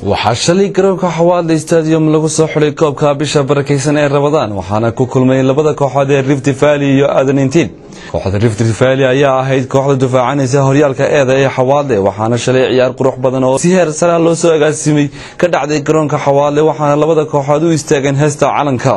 waxaa shalay garoonka xawaadle stadium lagu soo xulay koobka bisha barakaysan ee rabadaan waxaana ku kulmay labada kooxood ee rift valley iyo aadanentiin kooxda rift valley ayaa ahayd kooxda dufaacanaysa horyaalka eeda ee xawaadle waxaana shalay ciyaar qurux badan oo si heer saraa loo soo agaasimay ka dhacday garoonka xawaadle waxaana labada kooxood u istaageen heesta calanka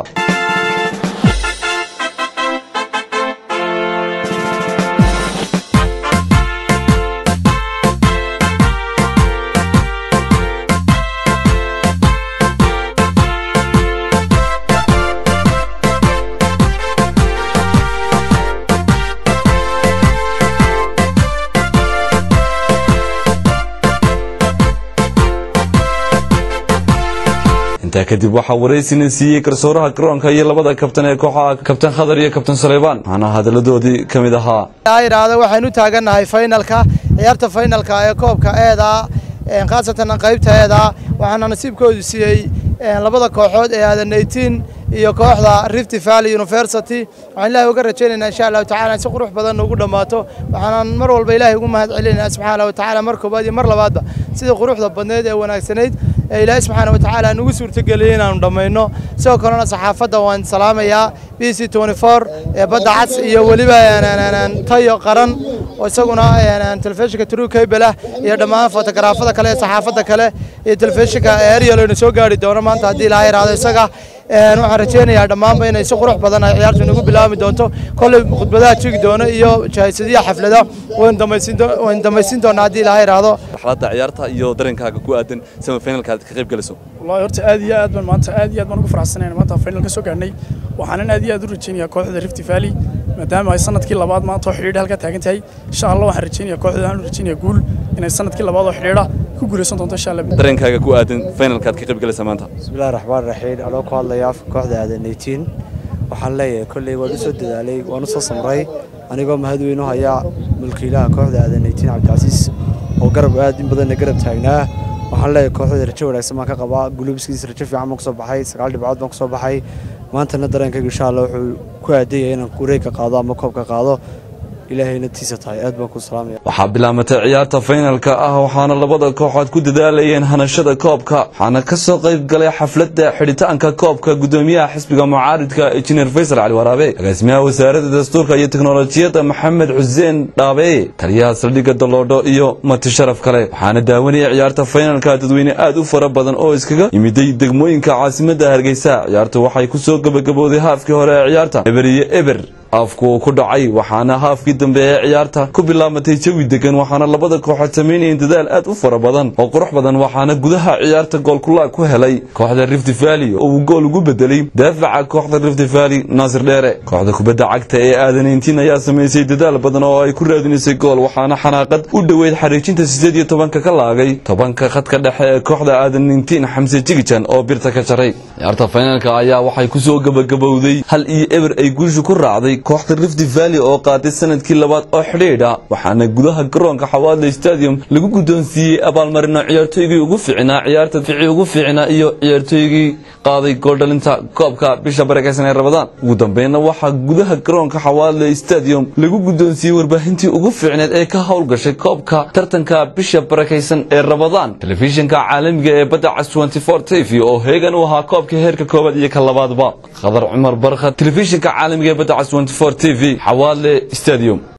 intaa kadib waxaa waraysina siiyey garsooraha garoonka iyo labada kabtan ee kooxaha kabtan khadar iyo kabtan saleybaan waxaana hadaladoodii ka mid ahaa idhaahda waxaynu taagannahay faynalka ciyaarta faynalka ee koobka eeda khaasatan qaybta eeda waxaana nasiibkoodu siiyey labada kooxood ee aadan eighteen iyo kooxda rift valley university waxaan ilaahay uga rajaynaynaa insha allahu tacala si qurux badan ugu dhammaato waxaanan mar walba ilaahay ugu mahad celinaynaa subxaana wa tacaala mar koobaad iyo mar labaadba sidii quruxda badneed ee wanaagsanayd ee ilaahay subxaana wa tacaala nugu suurtageliyey inaanu dhammayno sidoo kalena saxaafadda waan salaamayaa b c ee badda cas iyo weliba tayo qaran oo isaguna telefishinka true cable ah iyo dhammaan fotogaraafada kale ee saxaafadda kale iyo telefishinka ariel aynu soo gaari doono maanta haddii ilaahay raado isaga waxaan rajaynayaa dhammaanba inay si qurux badan ay ciyaartu inagu bilaabmi doonto kolley khudbadaha jigi doono iyo jahaysadiya xaflada waynu damaysin doonaa haddii ilaahay raado marxaladda ciyaarta iyo dareenkaaga ku aadan semi finalka aad ka qayb galayso wallahi horta aad iyo aad baan maanta aad iyo aad baan ugu faraxsanayn maanta final ka soo gaarnay waxaanan aad iyo aad u rajaynayaa kooxda Rift Valley maadaama ay sanadkii labaad maanta oo xidhiidh halka taagan tahay insha Allah waxaan rajaynayaa kooxda aan rajaynayaa guul inay sanadkii labaad oo xidhiidha ku guuleysan doonto insha Allah dareenkaaga ku aadan finalka aad ka qayb galaysa maanta bismillahi raxmaan raxiim anoo ku hadlaya afka kooxda aadan 18 waxaan leeyahay kolley waan u soo dadaalay waan u soo samray anigoo mahad weyn u haya mulkiilaha kooxda aadan 18 cabdicasiis oo garab aad in badanna garab taagnaa waxaan leeyahay kooxda rajo wanaagsan baan ka qabaa gulubiskiisa rajo fiican baan ku soo baxay sagaal dhibcood baan ku soo baxay maantana dareenkayga insha allah wuxuu ku aadayay inaan wareegka qaado ama koobka qaado ilaahayna tiisa tahay aad baan ku salaamaya waxaa bilaamatay ciyaarta faynalka ah waxaana labada kooxood ku dadaalayeen hanashada koobka waxaana ka soo qayb galay xafladda xidhitaanka koobka gudoomiyaha xisbiga mucaaridka injineer faysal cali waraabe agaasimaha wasaaradda dastuurka iyo teknolojiyadda maxamed xuseen dhaabe taliyaha saldhigga daloodho iyo mati sharaf kale waxaana daawanayay ciyaarta faynalka dadweyne aad u fara badan oo iskaga yimiday degmooyinka caasimadda hargeysa ciyaartu waxay ku soo gebagabowday haafkii hore ee ciyaarta eber iyo eber afku uu ku dhacay waxaana haafkii dambe ee ciyaarta ku bilaamatay jawi degan waxaana labada kooxood samaynayeen dadaal aad u fara badan oo qurux badan waxaana gudaha ciyaarta goolkulaag ku helay kooxda rift valley oo uu gool ugu bedelay daafaca kooxda rift valley naasir dheere kooxda kubadda cagta ee aadaneyntiin ayaa samaysay dadaal badan oo ay ku raadinaysay gool waxaana xanaaqad u dhoweyd xariijinta sideed iyo tobanka ka laagay tobanka khadka dhexe ee kooxda aadaneyntiin xamse jigijan oo birta ka jaray ciyaarta finaalka ayaa waxay kusoo gebagabowday hal iyo eber ay guushu ku raacday kooxda rift valley oo qaaday sanadkii labaad oo xidhiidha waxaana gudaha garoonka xawaadle stadium lagu guddoonsiiyey abaalmarino ciyaartooygii ugu fiicnaa ciyaarta fici ugu fiicnaa iyo ciyaartooygii qaaday gooldhalinta koobka bisha barakaysan ee rabadaan ugu dambeynna waxaa gudaha garoonka xawaadle stadium lagu guddoonsiiyey warbaahintii ugu fiicneed ee ka howlgashay koobka tartanka bisha barakaysan ee rabadaan telefishinka caalamiga ee badda cas 24 t v oo heegan u ahaa koobka heerka koobaad iyo ka labaadba khadar cumar barkad telefishinka caalamiga ee badda cas 24 t v xawaadle stadium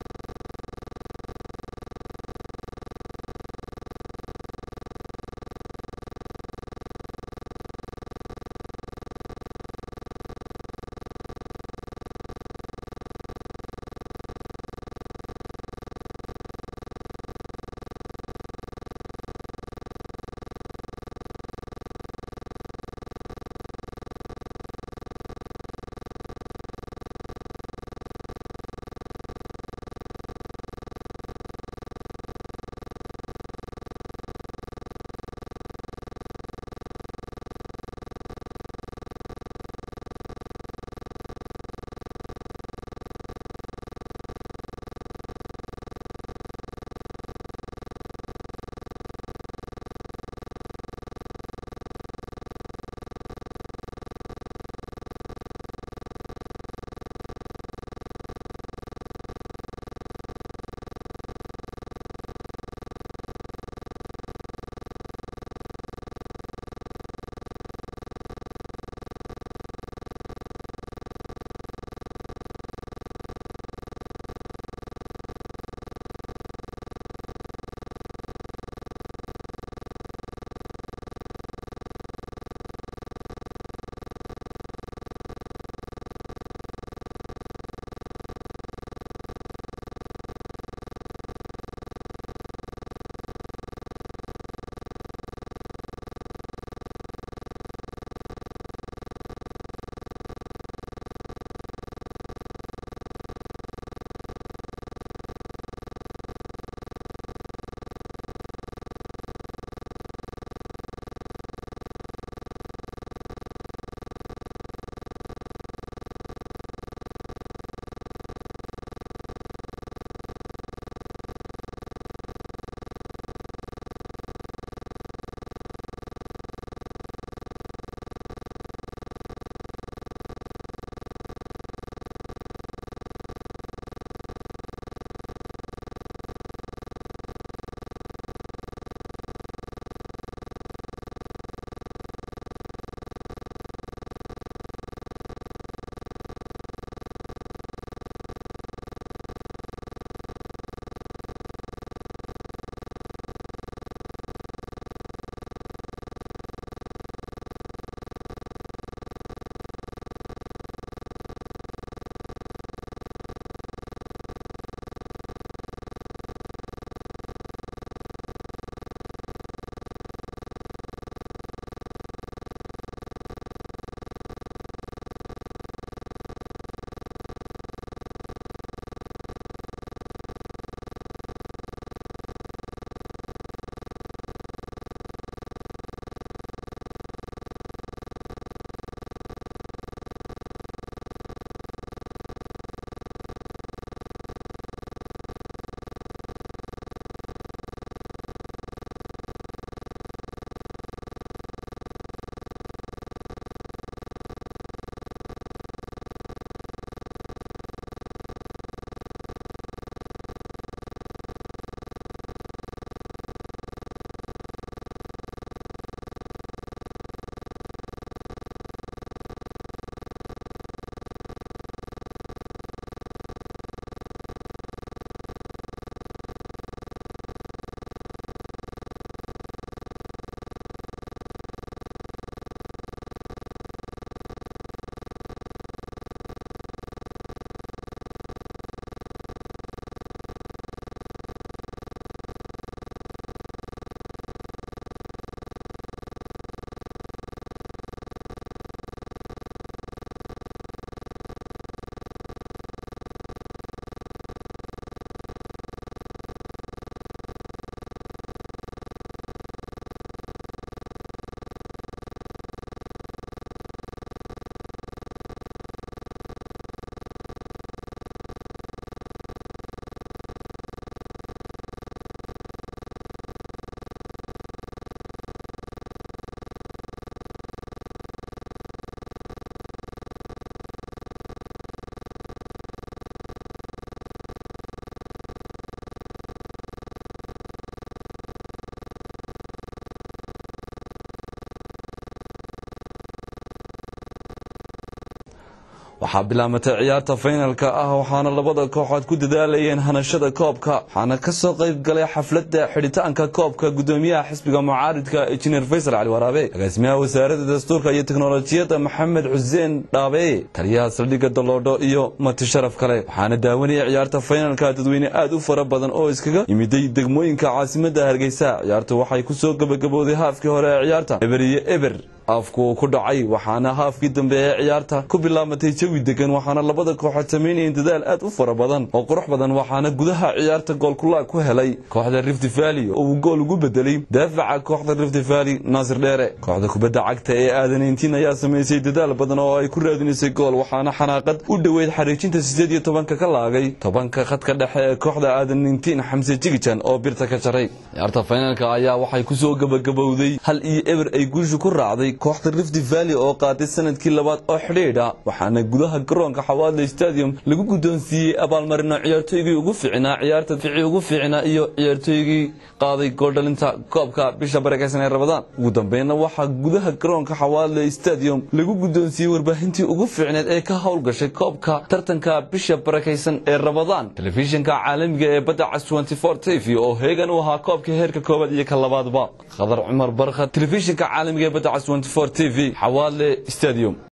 waxaa bilaamatay ciyaarta faynalka ah waxaana labada kooxood ku dadaalayeen hanashada koobka waxaana ka soo qayb galay xafladda xidhitaanka koobka gudoomiyaha xisbiga mucaaridka injineer faysal cali waraabe agaasimaha wasaaradda dastuurka iyo teknolojiyadda maxamed xuseen dhaabe taliyaha saldhigga daloodho iyo mati sharaf kale waxaana daawanaya ciyaarta faynalka dadweyne aad u fara badan oo iskaga yimiday degmooyinka caasimadda hargeysa ciyaartu waxay ku soo gebagabowday haafkii hore ee ciyaarta eber iyo eber afku ku dhacay waxaana haafkii dambe ee ciyaarta ku bilaamatay jawi degan waxaana labada kooxood samaynayeen dadaal aad u fara badan oo qurux badan waxaana gudaha ciyaarta goolkulaag ku helay kooxda rift valley oo uu gool ugu bedelay daafaca kooxda rift valley naasir dheere kooxda kubadda cagta ee aadanayntiin ayaa samaysay dadaal badan oo ay ku raadinaysay gool waxaana xanaaqad u dhoweyd xariijinta sideed iyo tobanka ka laagay tobanka khadka dhexe ee kooxda aadanayntiin xamse jigijan oo birta ka jaray ciyaarta faynaalka ayaa waxay kusoo gebagabowday hal iyo eber ay guusha ku raacday kooxda rift valley oo qaaday sanadkii labaad oo xidhiidha waxaana gudaha garoonka xawaadle stadium lagu guddoonsiiyey abaalmarino ciyaartooygii ugu fiicnaa ciyaarta fici ugu fiicnaa iyo ciyaartooygii qaaday gooldhalinta koobka bisha barakeysan ee rabadaan ugu dambeynna waxaa gudaha garoonka xawaadle stadium lagu guddoonsiiyey warbaahintii ugu fiicneed ee ka howlgashay koobka tartanka bisha barakeysan ee rabadaan telefishinka caalamiga ee badda cas t v oo heegan u ahaa koobka heerka koobaad iyo ka labaadba khadar cumar barkad telefishinka caalamiga ee badda cas t v xawaadle stadium